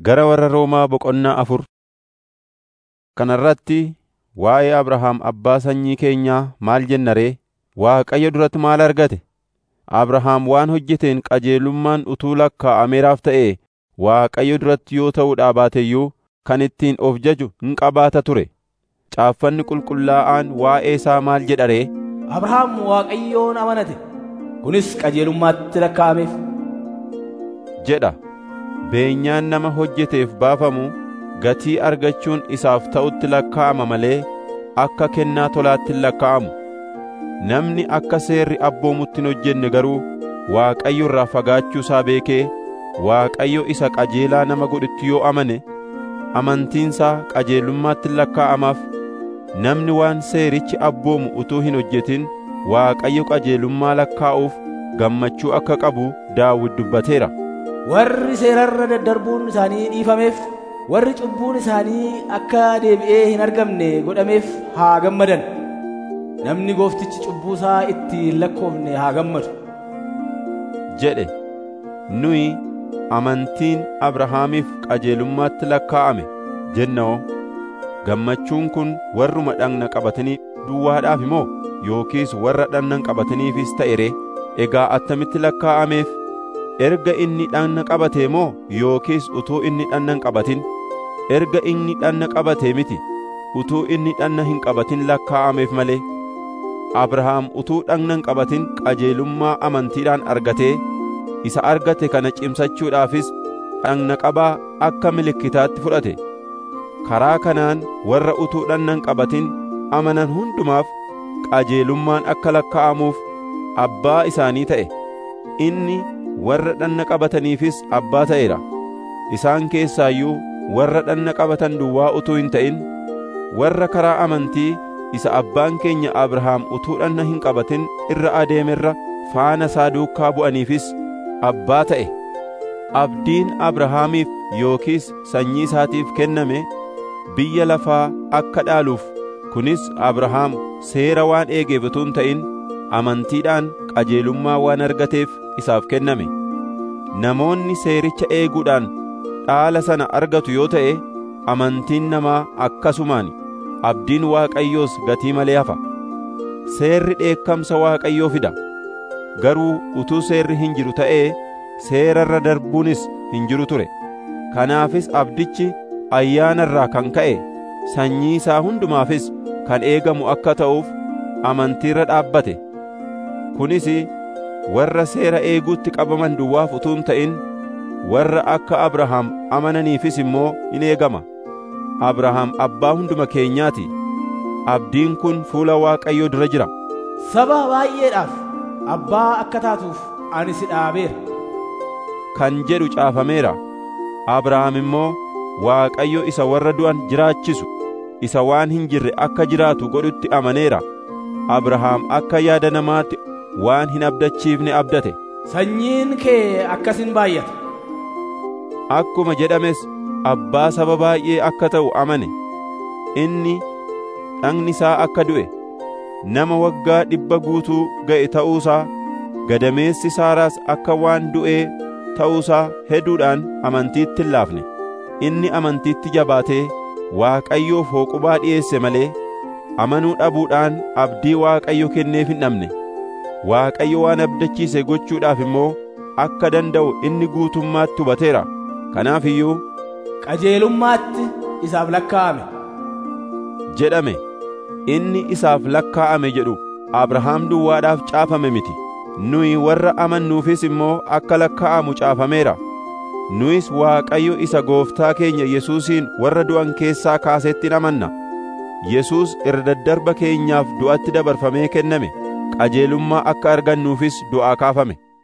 Gara warra Roomaa boqonnaa afur Kana irratti waa'ee Abrahaam abbaa sanyii keenyaa maal jenna ree? Waaqayyo duratti maal argate? Abrahaam waan hojjeteen qajeelummaan utuu lakkaa'ameeraaf ta'ee Waaqayyo duratti yoo ta'uudhaa baate iyyuu kan ittiin of jaju hin qabaata ture. Caaffanni qulqullaa'aan waa'ee isaa maal jedha ree? Abrahaam Waaqayyoon amanate, kunis qajeelummaatti lakkaa'ameef. jedha. Beenyaan nama hojjeteef baafamu gatii argachuun isaaf ta'utti lakkaa'ama malee akka kennaa tolaatti hin lakkaa'amu. Namni akka seerri abboomutti hin hojjenne garuu Waaqayyo irraa fagaachuu isaa beekee Waaqayyo isa qajeelaa nama godhutti yoo amane amantiinsaa qajeelummaatti hin lakkaa'amaaf. Namni waan seerichi abboomu utuu hin hojjetin Waaqayyo qajeelummaa lakkaa'uuf gammachuu akka qabu Daawit dubbateera. Warri seerarra daddarbuun isaanii dhiifameef, warri cubbuun isaanii akka deebi'ee hin argamne godhameef haa gammadan. Namni gooftichi cubbuusaa itti hin lakkoofne haa gammadu. jedhe nuyi amantiin Abrahaamiif qajeelummaatti lakkaa'ame jennoo gammachuun kun warruma dhagna qabatanii duwwaadhaaf imoo yookiis warra dhagna qabataniifis ta'e ree egaa attamitti lakkaa'ameef erga inni dhagna qabatee moo yookiis utuu inni dhagna hin qabatin erga inni dhagna qabatee miti utuu inni dhagna hin qabatin lakkaa'ameef malee Abrahaam utuu dhagna hin qabatin qajeelummaa amantiidhaan argatee isa argate kana cimsachuudhaafis dhagna qabaa akka milikkitaatti fudhate karaa kanaan warra utuu dhagna hin qabatin amanan hundumaaf qajeelummaan akka lakkaa'amuuf abbaa isaanii ta'e inni warra dhagna qabataniifis abbaa ta'eera isaan keessaayyuu warra dhagna qabatan duwwaa utuu hin ta'in warra karaa amantii isa abbaan keenya Abrahaam utuu dhagna hin qabatin irra adeemerra faana isaa duukaa bu'aniifis abbaa ta'e abdiin Abrahaamiif yookiis sanyii isaatiif kenname biyya lafaa akka dhaaluuf kunis Abrahaam seera waan eegeef utuu hin ta'in amantiidhaan qajeelummaa waan argateef isaaf kenname namoonni seericha eeguudhaan dhaala sana argatu yoo ta'e amantiin namaa akkasumaan abdiin Waaqayyoos gatii malee hafa seerri dheekkamsa Waaqayyoo fida garuu utuu seerri hin jiru ta'ee seerarra darbuunis hin jiru ture kanaafis abdichi ayyaana irraa kan ka'e sanyii isaa hundumaafis kan eegamu akka ta'uuf amantiirra dhaabbate kunis warra seera eeguutti qabaman duwwaaf utuu hin ta'in warra akka Abrahaam amananiifis immoo in eegama Abrahaam abbaa hunduma keenyaati abdiin kun fuula Waaqayyoo dura jira Saba baay'eedhaaf abbaa akka taatuuf ani si dhaabeera. kan jedhu caafameera Abrahaam immoo Waaqayyo isa warra du'an jiraachisu isa waan hin jirre akka jiraatu godhutti amaneera Abrahaam akka yaada namaatti waan hin abdachiifne abdate Sanyiin kee akkasin baay'ata. akkuma jedhames abbaa saba baay'ee akka ta'u amane inni dhagni isaa akka du'e nama waggaa dhibba guutuu ga'e ta'uusaa gadameessi saaraas akka waan du'ee ta'uusaa hedduudhaan amantiitti hin laafne inni amantiitti jabaatee Waaqayyoof hooqubaa dhi'eesse malee amanuu dhabuudhaan abdii Waaqayyo kenneef hin dhabne Waaqayyo waan abdachiise gochuudhaaf immoo akka danda'u inni guutummaatti hubateera kanaaf iyyuu Qajeelummaatti isaaf lakkaa'ame. jedhame inni isaaf lakkaa'ame jedhu Abrahaam duwwaadhaaf caafame miti nuyi warra amannuufis immoo akka lakkaa'amu caafameera nuyis Waaqayyo isa gooftaa keenya Yesuusiin warra du'an keessaa kaasetti amanna Yesuus irra daddarba keenyaaf du'atti dabarfamee kenname qajeelummaa akka argannuufis du'aa kaafame